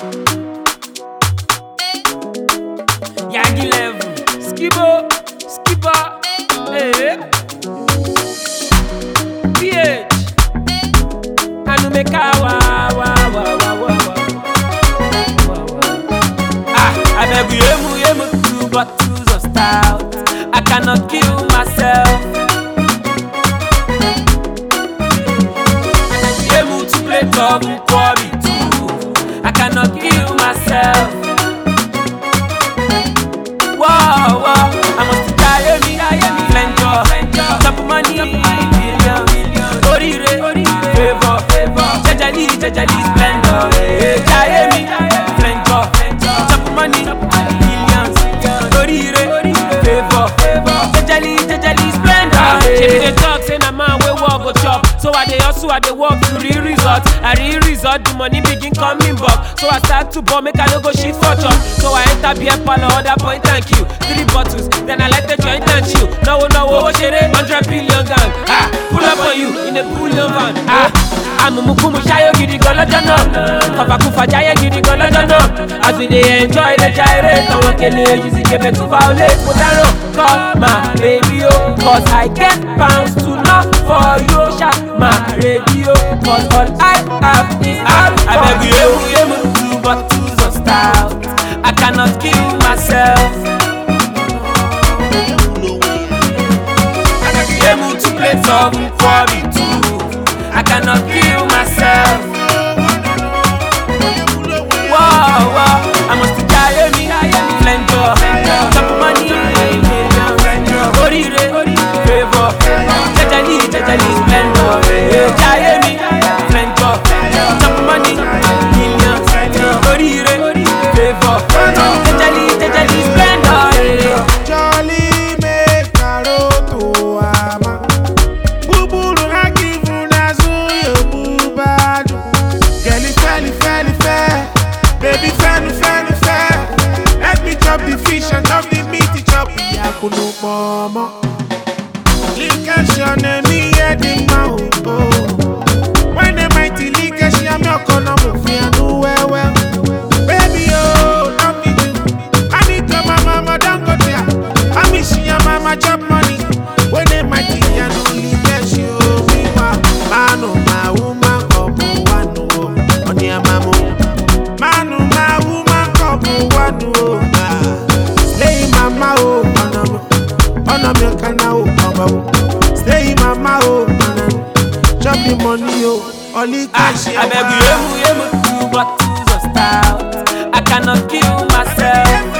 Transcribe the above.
Yagi level, skibo, skipper, eh. PH, Anumeka wa wa wa wa wa wa. Ah, I beg you, yemu yemu two bottles of stout. I cannot kill myself. Yemu two plate of nkwobi too. I cannot kill myself. Whoa, whoa, I must die me, flenjo, chop money, million, orire, favor, jejeli, jejeli, splendor, eh, die me, flenjo, chop money, millions, orire, favor, jejeli, jejeli, splendor. She be dey talk say na man wey work go chop, so I dey hustle, I dey work to real result, I real result, the money begin coming back, so I start to ball, make I no go shit for chop, so I enter beer parlor, order point and queue, three bottles, then I let the joint and chill. Náwó náwó owó ṣeré, hundred billion gang, ah, pull up on you in a pull van, ah. Amumukumu ṣayọ gidi gan lọ́jọ́ náà, kọfàkúfà jayé gidi gan lọ́jọ́ náà, as we dey enjoy the gyrate, àwọn kele yìí sì kébé tún violate, mo dáràn, call my baby o, cause I get pounds to knock for you, ṣá my radio, cause all I have is alcohol. Abeg yemu yemu two bottles of stout, I cannot kill myself. Yemu two plates of nkwobi too. I cannot kill myself. Whoa, whoa, I must die me, flenjo, chop money, orire, favor, jejeli, jejeli, splendor, eh, die me, flenjo, chop money, millions, orire, favor, jejeli, jejeli, splendor, eh. Jolly make Naruto ama Buburu haki funa zuyo bubadu Girlie felly felly fair Baby fenu fenu fair Let me chop the fish and chop the meat chop Yakunu momo Linkation emi yedi ma o o When the mighty linkation am your kono mo fi anu wewe Baby oh, love me too I need to my mama don't go there I miss your mama chop money When they mighty and only bless you Me wa manu ma woman kopu wanu o Oni amamu Manu ma woman kopu wanu o Ah, Slay mama o Onomo Onomo kana o Oba o Slay mama o Onomo Chop the money o Only Ah, cash I beg you, yemu, yemu, two bottles of stout. I cannot kill myself.